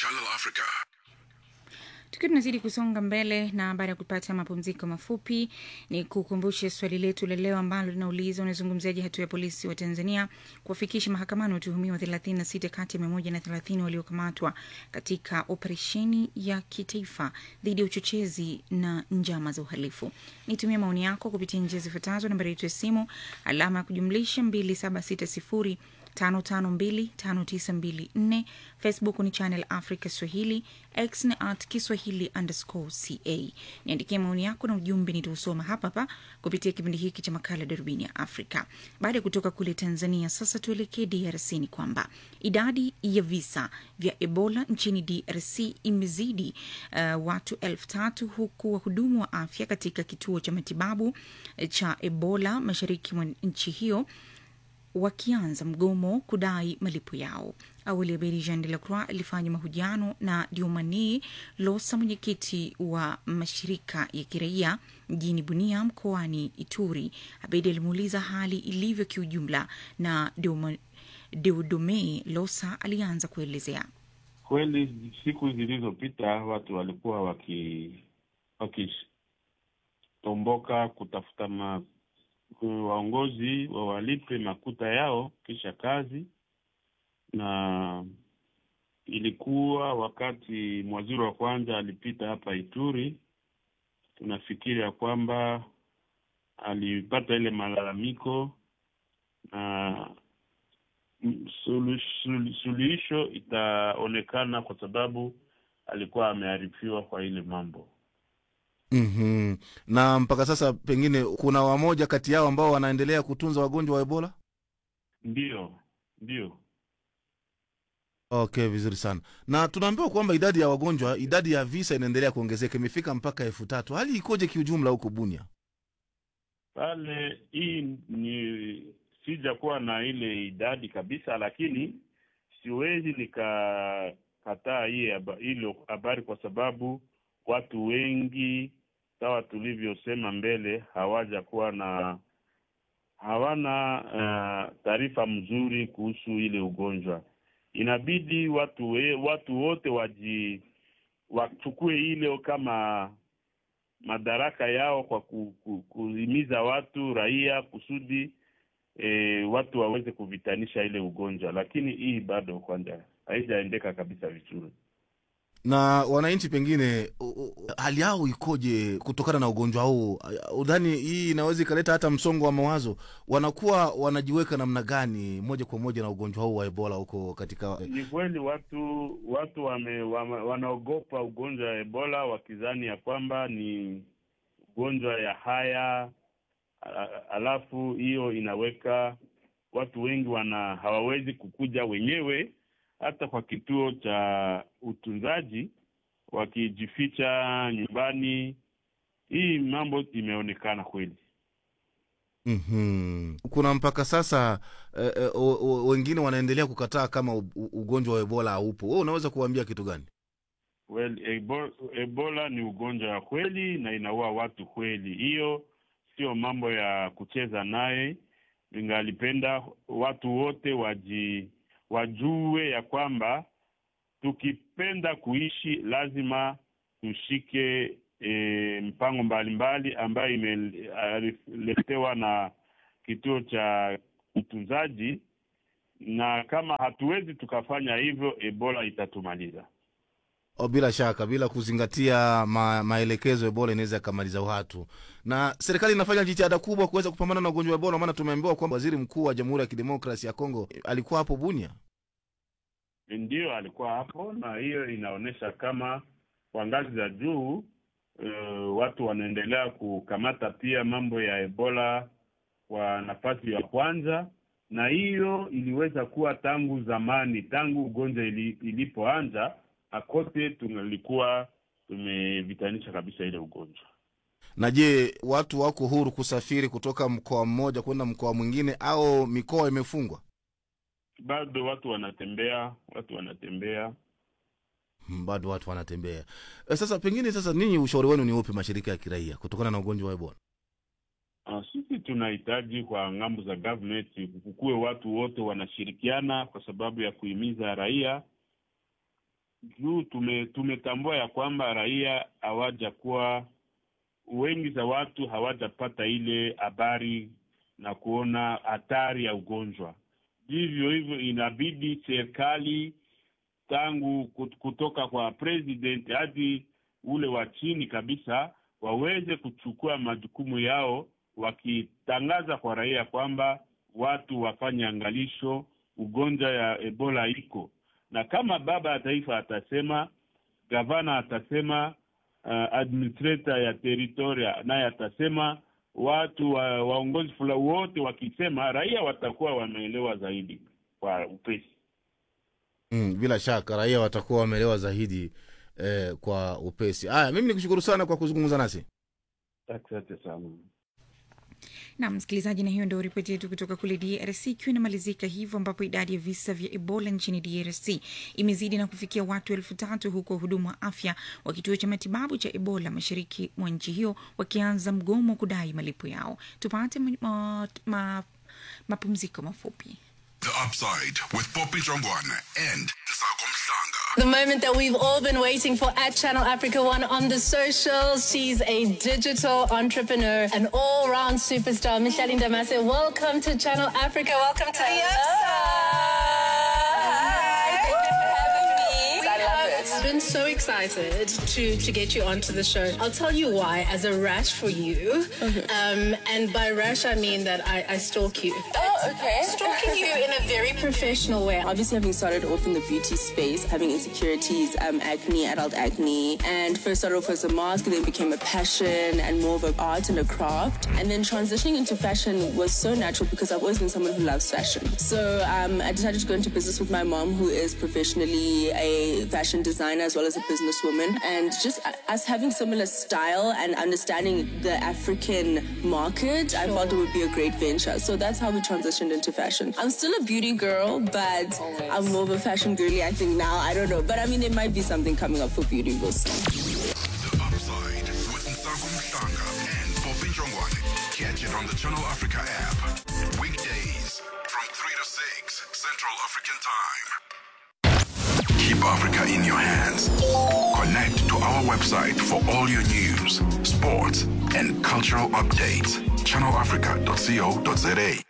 Channel Africa. Tukiwa tunazidi kusonga mbele na baada ya kupata mapumziko mafupi, ni kukumbushe swali letu la leo ambalo linauliza unazungumziaje hatua ya polisi wa Tanzania kuwafikisha mahakamani watuhumiwa 36 kati ya 130 waliokamatwa katika operesheni ya kitaifa dhidi ya uchochezi na njama za uhalifu. Nitumie maoni yako kupitia njia zifuatazo: nambari yetu ya simu alama ya kujumlisha 2760 5525924 facebook ni channel africa swahili x ni at kiswahili underscore ca niandikie maoni yako na ujumbe nitausoma hapa hapa kupitia kipindi hiki cha makala darubini ya afrika baada ya kutoka kule tanzania sasa tuelekee drc ni kwamba idadi ya visa vya ebola nchini drc imezidi uh, watu elfu tatu huku wahudumu wa afya katika kituo cha matibabu eh, cha ebola mashariki mwa nchi hiyo wakianza mgomo kudai malipo yao. Awali Abedi Jean de la Croix alifanya mahojiano na Diomani Losa, mwenyekiti wa mashirika ya kiraia mjini Bunia mkoani Ituri. Abedi alimuuliza hali ilivyo kiujumla, na Dioma- Deodome Losa alianza kuelezea. Kweli siku zilizopita watu walikuwa waki wakitomboka kutafuta ma, waongozi wawalipe makuta yao kisha kazi, na ilikuwa wakati mwaziri wa kwanza alipita hapa Ituri, tunafikiri ya kwamba alipata ile malalamiko na mm, sulu- sulu- suluhisho itaonekana kwa sababu alikuwa amearifiwa kwa ile mambo. mm na mpaka sasa pengine kuna wamoja kati yao ambao wanaendelea kutunza wagonjwa wa ebola Ndiyo, ndiyo. okay vizuri sana na tunaambiwa kwamba idadi ya wagonjwa idadi ya visa inaendelea kuongezeka imefika mpaka elfu tatu hali ikoje kiujumla huko bunia Pale hii ni sijakuwa na ile idadi kabisa, lakini siwezi nikakataa hii haba- hilo habari kwa sababu watu wengi sawa tulivyosema mbele hawajakuwa na hawana uh, taarifa mzuri kuhusu ile ugonjwa. Inabidi watu we, watu wote waji wachukue ile kama madaraka yao kwa ku, ku, kuhimiza watu raia kusudi e, watu waweze kuvitanisha ile ugonjwa, lakini hii bado kwanza haijaendeka kabisa vizuri. na wananchi pengine u- u- hali yao ikoje kutokana na ugonjwa huu udhani hii inaweza ikaleta hata msongo wa mawazo wanakuwa wanajiweka namna gani moja kwa moja na ugonjwa huu wa ebola huko katika Ni kweli watu watu wame, wame, wanaogopa ugonjwa wa Ebola wakizani ya kwamba ni ugonjwa ya haya, a- alafu hiyo inaweka watu wengi wana hawawezi kukuja wenyewe hata kwa kituo cha utunzaji, wakijificha nyumbani. Hii mambo imeonekana kweli. mm kuna mpaka sasa eh, eh, o- o- wengine wanaendelea kukataa kama u- u- ugonjwa wa ebola haupo we unaweza kuwaambia kitu gani Well, ebo, Ebola ni ugonjwa wa kweli na inaua watu kweli. Hiyo sio mambo ya kucheza naye. Ningalipenda watu wote waji wajue ya kwamba tukipenda kuishi lazima tushike e, mpango mbalimbali ambayo imeletewa na kituo cha utunzaji, na kama hatuwezi tukafanya hivyo, Ebola itatumaliza. o, bila shaka bila kuzingatia ma, maelekezo ebola inaweza ikamaliza watu na serikali inafanya jitihada kubwa kuweza kupambana na ugonjwa wa ebola maana tumeambiwa kwamba waziri mkuu wa jamhuri ya kidemokrasi ya kongo alikuwa hapo bunia Ndiyo, alikuwa hapo, na hiyo inaonyesha kama kwa ngazi za juu uh, watu wanaendelea kukamata pia mambo ya Ebola kwa nafasi ya kwanza, na hiyo iliweza kuwa tangu zamani, tangu ugonjwa ili, ilipoanza akote tungalikuwa tumevitanisha kabisa ile ugonjwa. na je watu wako huru kusafiri kutoka mkoa mmoja kwenda mkoa mwingine au mikoa imefungwa Bado watu wanatembea, watu wanatembea Hmm, bado watu wanatembea e, sasa pengine sasa ninyi ushauri wenu ni upi mashirika ya kiraia kutokana na ugonjwa wa ebola Uh, sisi tunahitaji kwa ng'ambo za government kukuwe watu wote wanashirikiana kwa sababu ya kuhimiza raia juu tume, tumetambua ya kwamba raia hawajakuwa wengi za watu hawajapata ile habari na kuona hatari ya ugonjwa. Vivyo hivyo inabidi serikali tangu kut- kutoka kwa president hadi ule wa chini kabisa waweze kuchukua majukumu yao, wakitangaza kwa raia kwamba watu wafanye angalisho, ugonjwa ya Ebola iko, na kama baba ya taifa atasema, gavana atasema, uh, administrator ya teritoria naye atasema, watu wa, waongozi fula wote wakisema, raia watakuwa wameelewa zaidi kwa upesi. Mm, bila shaka raia watakuwa wameelewa zaidi eh, kwa upesi. Haya, mimi nikushukuru sana kwa kuzungumza nasi. Asante sana. na msikilizaji, na hiyo ndio ripoti yetu kutoka kule DRC ikiwa inamalizika hivyo, ambapo idadi ya visa vya Ebola nchini DRC imezidi na kufikia watu elfu tatu huku wahudumu wa afya wa kituo cha matibabu cha Ebola mashariki mwa nchi hiyo wakianza mgomo kudai malipo yao. Tupate ma, ma, ma, mapumziko mafupi. The Upside with Poppy Jongwana and Nsago Mhlanga. The moment that we've all been waiting for at Channel Africa One on the socials. She's a digital entrepreneur, an all round superstar. Micheline Damase, welcome to Channel Africa. Welcome to the I've been so excited to, to get you onto the show. I'll tell you why, as a rash for you. Um, and by rash, I mean that I, I stalk you. Oh, okay. Stalking you in a very professional way. Obviously, having started off in the beauty space, having insecurities, um, acne, adult acne, and first started off as a mask, and then became a passion and more of an art and a craft. And then transitioning into fashion was so natural because I've always been someone who loves fashion. So um, I decided to go into business with my mom, who is professionally a fashion designer as well as a businesswoman. And just uh, us having similar style and understanding the African market, I felt it would be a great venture. So that's how we transitioned into fashion. I'm still a beauty girl, but I'm more of a fashion girly, I think now. I don't know. But I mean, there might be something coming up for beauty. We'll see. The Upside with Nsago Mhlanga and Poppy Jongwana. Catch it on the Channel Africa app. Weekdays from 3 to 6 Central African Time. Keep Africa in your hands. Connect to our website for all your news, sports, and cultural updates. channelafrica.co.za.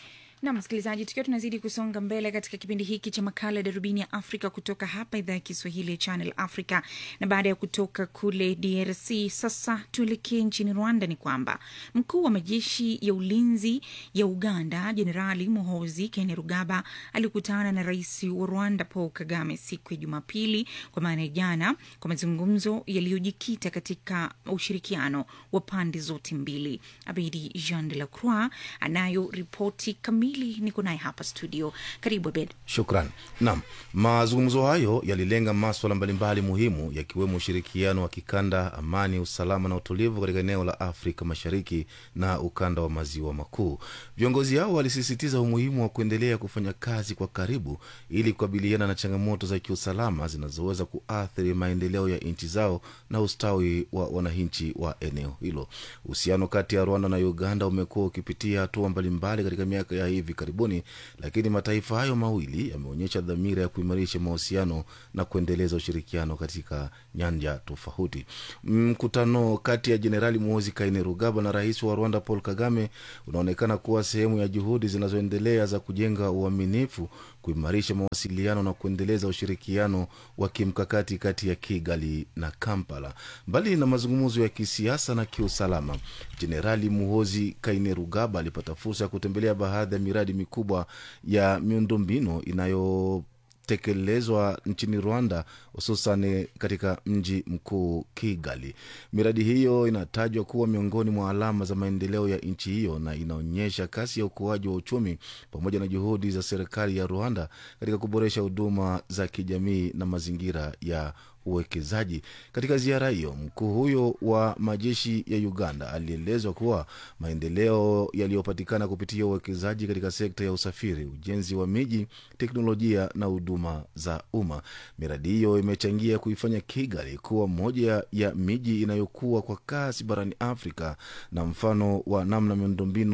na msikilizaji, tukiwa tunazidi kusonga mbele katika kipindi hiki cha makala ya darubini ya Afrika kutoka hapa idhaa ya Kiswahili ya Channel Africa, na baada ya kutoka kule DRC sasa tuelekee nchini Rwanda. Ni kwamba mkuu wa majeshi ya ulinzi ya Uganda Jenerali Muhozi Kainerugaba alikutana na rais wa Rwanda Paul Kagame siku ya Jumapili, kwa maana ya jana, kwa mazungumzo yaliyojikita katika ushirikiano wa pande zote mbili. Abedi Jean de la Croix anayo ripoti kamili, niko naye hapa studio. Karibu Abed. Shukran. Naam, mazungumzo hayo yalilenga maswala mbalimbali muhimu yakiwemo ushirikiano wa kikanda, amani, usalama na utulivu katika eneo la Afrika Mashariki na ukanda wa maziwa makuu. Viongozi hao walisisitiza umuhimu wa kuendelea kufanya kazi kwa karibu ili kukabiliana na changamoto za kiusalama zinazoweza kuathiri maendeleo ya nchi zao na ustawi wa wananchi wa eneo hilo. Uhusiano kati ya Rwanda na Uganda umekuwa ukipitia hatua mbalimbali katika miaka ya hivi karibuni, lakini mataifa hayo mawili yameonyesha dhamira ya kuimarisha mahusiano na kuendeleza ushirikiano katika nyanja tofauti. Mkutano kati ya Jenerali Muhoozi Kainerugaba na rais wa Rwanda Paul Kagame unaonekana kuwa sehemu ya juhudi zinazoendelea za kujenga uaminifu, kuimarisha mawasiliano na kuendeleza ushirikiano wa kimkakati kati ya Kigali na Kampala. Mbali na mazungumzo ya kisiasa na kiusalama, Jenerali Muhoozi Kainerugaba alipata fursa ya kutembelea baadhi ya miradi mikubwa ya miundombinu inayo tekelezwa nchini Rwanda, hususan katika mji mkuu Kigali. Miradi hiyo inatajwa kuwa miongoni mwa alama za maendeleo ya nchi hiyo na inaonyesha kasi ya ukuaji wa uchumi pamoja na juhudi za serikali ya Rwanda katika kuboresha huduma za kijamii na mazingira ya uwekezaji. Katika ziara hiyo, mkuu huyo wa majeshi ya Uganda alielezwa kuwa maendeleo yaliyopatikana kupitia uwekezaji katika sekta ya usafiri, ujenzi wa miji, teknolojia na huduma za umma. Miradi hiyo imechangia kuifanya Kigali kuwa moja ya miji inayokuwa kwa kasi barani Afrika na mfano wa namna miundombinu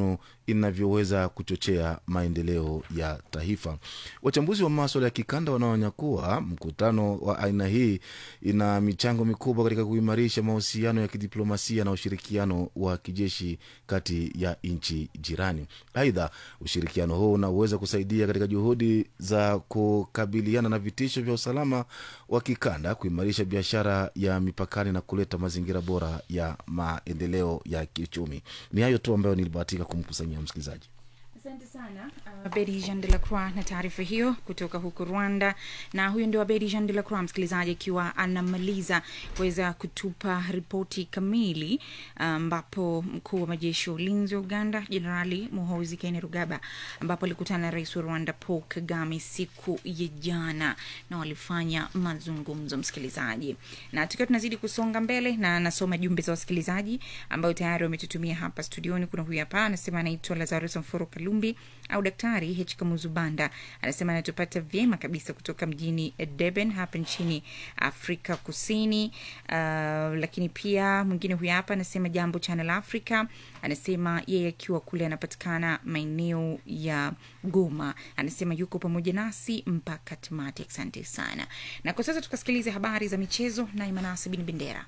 inavyoweza kuchochea maendeleo ya taifa. Wachambuzi wa maswala ya kikanda wanaonya kuwa mkutano wa aina hii ina michango mikubwa katika kuimarisha mahusiano ya kidiplomasia na ushirikiano wa kijeshi kati ya nchi jirani. Aidha, ushirikiano huu unaweza kusaidia katika juhudi za kukabiliana na vitisho vya usalama wa kikanda, kuimarisha biashara ya mipakani na kuleta mazingira bora ya maendeleo ya kiuchumi. Ni hayo tu ambayo nilibahatika kumkusanyia msikilizaji. Asante sana uh, Bedi Jean de la Croix na taarifa hiyo kutoka huko Rwanda. Na huyo ndio Bedi Jean de la Croix, msikilizaji, akiwa anamaliza kuweza kutupa ripoti kamili, ambapo mkuu wa majeshi ya ulinzi wa Uganda Jenerali Muhoozi Kainerugaba, ambapo alikutana na rais wa Rwanda Paul Kagame siku ya jana na walifanya mazungumzo, msikilizaji. Na tukiwa tunazidi kusonga mbele, na nasoma jumbe za wasikilizaji ambayo tayari wametutumia hapa studioni. Kuna huyu hapa anasema anaitwa Lazarus Mforo Kalumbi au Daktari H Kamuzubanda, anasema anatupata vyema kabisa kutoka mjini Durban hapa nchini Afrika Kusini. Uh, lakini pia mwingine huyu hapa anasema jambo Channel Africa, anasema yeye akiwa kule anapatikana maeneo ya Goma, anasema yuko pamoja nasi mpaka tamati. Asante sana, na kwa sasa tukasikiliza habari za michezo na Imanasi Bin Bendera.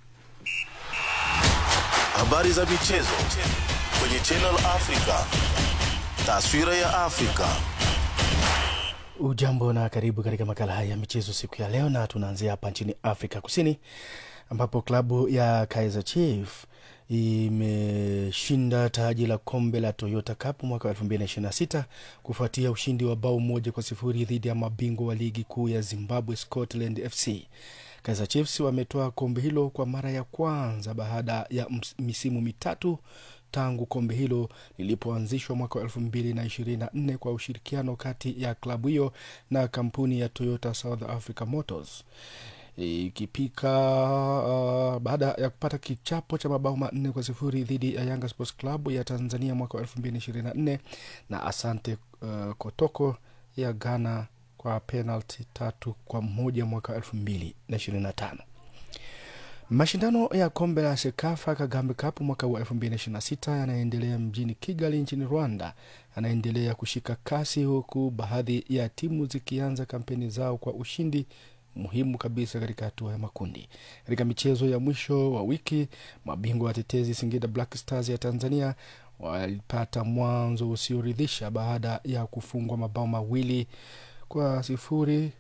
Habari za michezo kwenye Channel Africa. Taswira ya Afrika. Ujambo na karibu katika makala haya ya michezo siku ya leo, na tunaanzia hapa nchini Afrika Kusini ambapo klabu ya Kaizer Chiefs imeshinda taji la kombe la Toyota Cup mwaka wa 2026 kufuatia ushindi wa bao moja kwa sifuri dhidi ya mabingwa wa ligi kuu ya Zimbabwe Scotland FC. Kaizer Chiefs wametoa kombe hilo kwa mara ya kwanza baada ya misimu mitatu tangu kombe hilo lilipoanzishwa mwaka wa elfu mbili na ishirini na nne kwa ushirikiano kati ya klabu hiyo na kampuni ya Toyota South Africa Motors ikipika uh, baada ya kupata kichapo cha mabao manne kwa sifuri dhidi ya Yanga Sports Club ya Tanzania mwaka wa elfu mbili na ishirini na nne na Asante uh, Kotoko ya Ghana kwa penalti tatu kwa moja mwaka wa elfu mbili na ishirini na tano. Mashindano ya kombe la Sekafa Kagambe Cup mwaka wa 2026 yanaendelea mjini Kigali nchini Rwanda, yanaendelea kushika kasi huku baadhi ya timu zikianza kampeni zao kwa ushindi muhimu kabisa katika hatua ya makundi. Katika michezo ya mwisho wa wiki, mabingwa watetezi Singida Black Stars ya Tanzania walipata mwanzo usioridhisha baada ya kufungwa mabao mawili kwa sifuri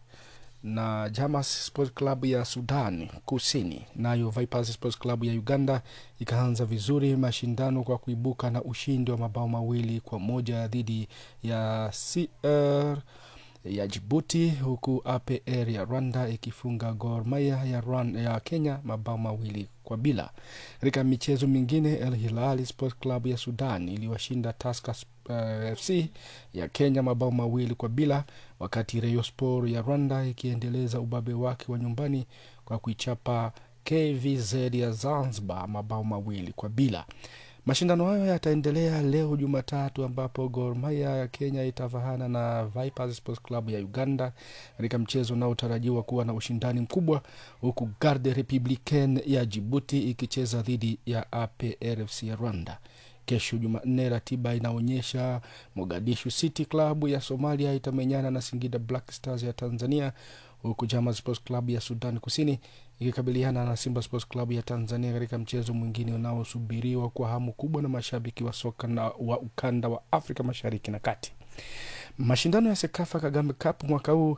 na Jamas Sports Club ya Sudan Kusini. Nayo Vipers Sports Club ya Uganda ikaanza vizuri mashindano kwa kuibuka na ushindi wa mabao mawili kwa moja dhidi ya CR ya Jibuti, huku APR ya Rwanda ikifunga Gor Mahia ya, Rwanda, ya Kenya mabao mawili kwa bila. Katika michezo mingine, El Hilal Sports Club ya Sudan iliwashinda Tusker uh, FC ya Kenya mabao mawili kwa bila, wakati Rayon Sport ya Rwanda ikiendeleza ubabe wake wa nyumbani kwa kuichapa KVZ ya Zanzibar mabao mawili kwa bila. Mashindano hayo yataendelea leo Jumatatu, ambapo Gor Mahia ya Kenya itavahana na Vipers Sports Club ya Uganda katika mchezo unaotarajiwa kuwa na ushindani mkubwa, huku Garde Republicaine ya Jibuti ikicheza dhidi ya APRFC ya Rwanda. Kesho Jumanne, ratiba inaonyesha Mogadishu City Club ya Somalia itamenyana na Singida Black Stars ya Tanzania, huku Jama Sports Club ya Sudan Kusini ikikabiliana na Simba Sports Club ya Tanzania katika mchezo mwingine unaosubiriwa kwa hamu kubwa na mashabiki wa soka na wa ukanda wa Afrika Mashariki na Kati. Mashindano ya Sekafa Kagame Cup mwaka huu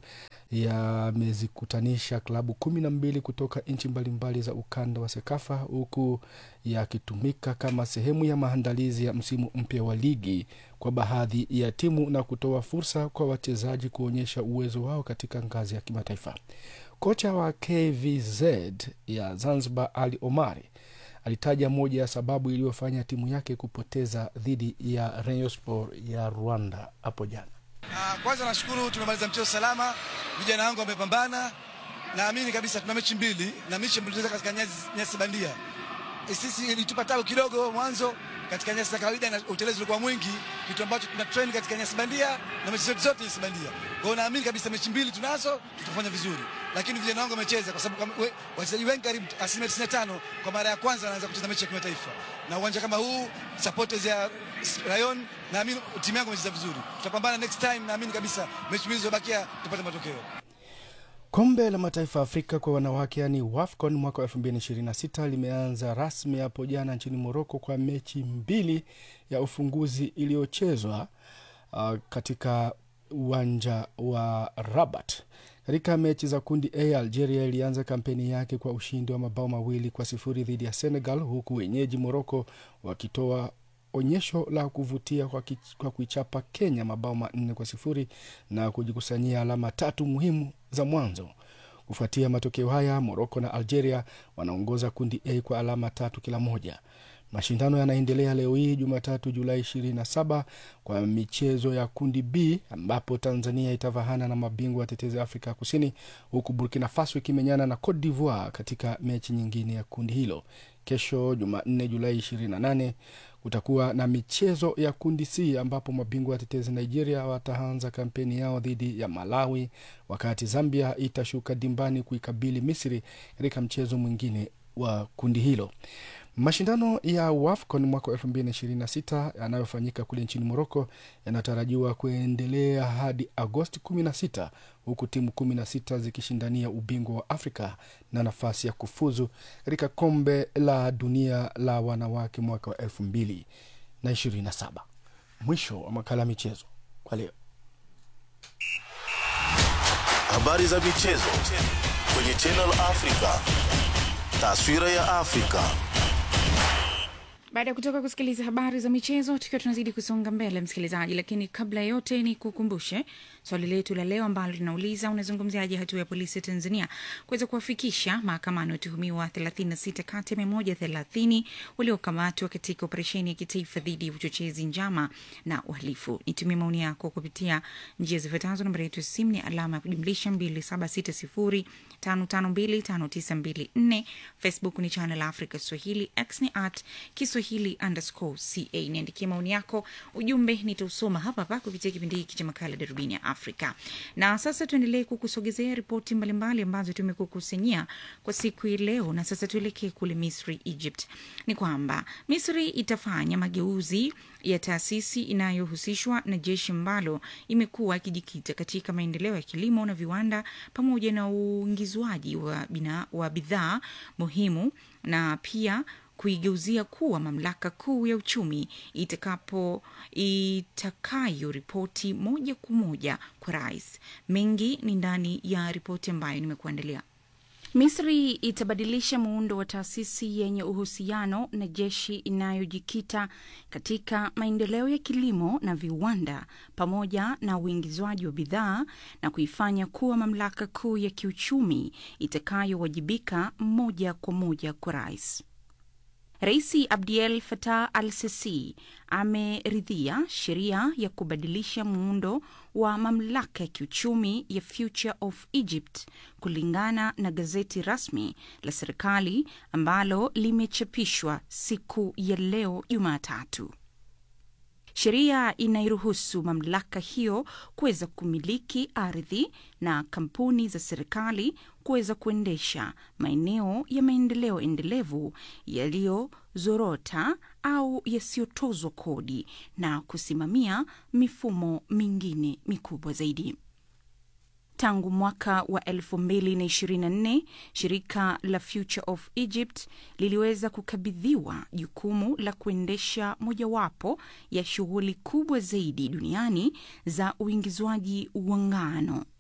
yamezikutanisha klabu kumi na mbili kutoka nchi mbalimbali za ukanda wa Sekafa, huku yakitumika kama sehemu ya maandalizi ya msimu mpya wa ligi kwa baadhi ya timu na kutoa fursa kwa wachezaji kuonyesha uwezo wao katika ngazi ya kimataifa. Kocha wa KVZ ya Zanzibar Ali Omari alitaja moja ya sababu iliyofanya timu yake kupoteza dhidi ya Rayon Sport ya Rwanda hapo jana. Uh, kwanza nashukuru tumemaliza mchezo salama, vijana wangu wamepambana. Naamini kabisa tuna mechi mbili na mechi mbili katika nyasi, nyasi bandia. E, sisi ilitupa tabu kidogo mwanzo katika nyasi za kawaida na utelezi ulikuwa mwingi, kitu ambacho tuna train katika nyasi bandia na mechi zetu zote nyasi bandia. Kwa hiyo naamini kabisa mechi mbili tunazo, tutafanya vizuri, lakini vijana wangu wamecheza, kwa sababu kama we- wachezaji wengi karibu asilimia 95 kwa mara ya kwanza wanaanza kucheza mechi ya kimataifa, na uwanja kama huu supporters ya Rayon, naamini timu yangu imecheza vizuri. Tutapambana next time, naamini kabisa mechi mbili zilizobakia tupate matokeo. Kombe la Mataifa ya Afrika kwa wanawake yani WAFCON mwaka wa 2026 limeanza rasmi hapo jana nchini Moroko kwa mechi mbili ya ufunguzi iliyochezwa uh, katika uwanja wa Rabat. Katika mechi za kundi A, Algeria ilianza kampeni yake kwa ushindi wa mabao mawili kwa sifuri dhidi ya Senegal, huku wenyeji Moroko wakitoa onyesho la kuvutia kwa, ki, kwa kuichapa Kenya mabao manne kwa sifuri na kujikusanyia alama tatu muhimu za mwanzo. Kufuatia matokeo haya, Moroko na Algeria wanaongoza kundi A kwa alama tatu kila moja. Mashindano yanaendelea leo hii Jumatatu Julai 27 kwa michezo ya kundi B ambapo Tanzania itavahana na mabingwa watetezi Afrika ya Kusini, huku Burkina Faso ikimenyana na Cote d'Ivoire katika mechi nyingine ya kundi hilo. Kesho Jumanne Julai 28 kutakuwa na michezo ya kundi C ambapo mabingwa watetezi Nigeria wataanza kampeni yao dhidi ya Malawi, wakati Zambia itashuka dimbani kuikabili Misri katika mchezo mwingine wa kundi hilo. Mashindano ya WAFCON mwaka wa 2026 yanayofanyika kule nchini Moroko yanatarajiwa kuendelea hadi Agosti 16 huku timu 16 zikishindania ubingwa wa Afrika na nafasi ya kufuzu katika kombe la dunia la wanawake mwaka wa 2027. Mwisho wa makala ya michezo kwa leo. Habari za michezo kwenye Channel Africa. Taswira ya Afrika. baada ya kutoka kusikiliza habari za michezo tukiwa tunazidi kusonga mbele msikilizaji lakini kabla ya yote ni kukumbushe swali letu la leo ambalo linauliza unazungumziaje hatua ya polisi ya tanzania kuweza kuwafikisha mahakamani watuhumiwa 36 kati ya 130 waliokamatwa katika operesheni ya kitaifa dhidi ya uchochezi njama na uhalifu nitumie maoni yako kupitia njia zifuatazo nambari yetu ya simu ni alama ya kujumlisha 2760552594 facebook ni channel africa swahili x ni at kiswahili underscore ca niandikie maoni yako ujumbe nitausoma hapa hapa kupitia kipindi hiki cha makala darubini ya afrika na sasa tuendelee kukusogezea ripoti mbalimbali ambazo tumekukusanyia kwa siku hii leo na sasa tuelekee kule misri egypt ni kwamba misri itafanya mageuzi ya taasisi inayohusishwa na jeshi ambalo imekuwa ikijikita katika maendeleo ya kilimo na viwanda pamoja na uingizwaji wa, bina- wa bidhaa muhimu na pia kuigeuzia kuwa mamlaka kuu ya uchumi itakapo itakayoripoti moja kwa moja kwa rais. Mengi ni ndani ya ripoti ambayo nimekuandalia. Misri itabadilisha muundo wa taasisi yenye uhusiano na jeshi inayojikita katika maendeleo ya kilimo na viwanda pamoja na uingizwaji wa bidhaa na kuifanya kuwa mamlaka kuu ya kiuchumi itakayowajibika moja kwa moja kwa rais. Rais Abdel Fattah al-Sisi ameridhia sheria ya kubadilisha muundo wa mamlaka ya kiuchumi ya Future of Egypt kulingana na gazeti rasmi la serikali ambalo limechapishwa siku ya leo Jumatatu. Sheria inairuhusu mamlaka hiyo kuweza kumiliki ardhi na kampuni za serikali kuweza kuendesha maeneo ya maendeleo endelevu yaliyozorota au yasiyotozwa kodi na kusimamia mifumo mingine mikubwa zaidi. Tangu mwaka wa 2024 shirika la Future of Egypt liliweza kukabidhiwa jukumu la kuendesha mojawapo ya shughuli kubwa zaidi duniani za uingizwaji wa ngano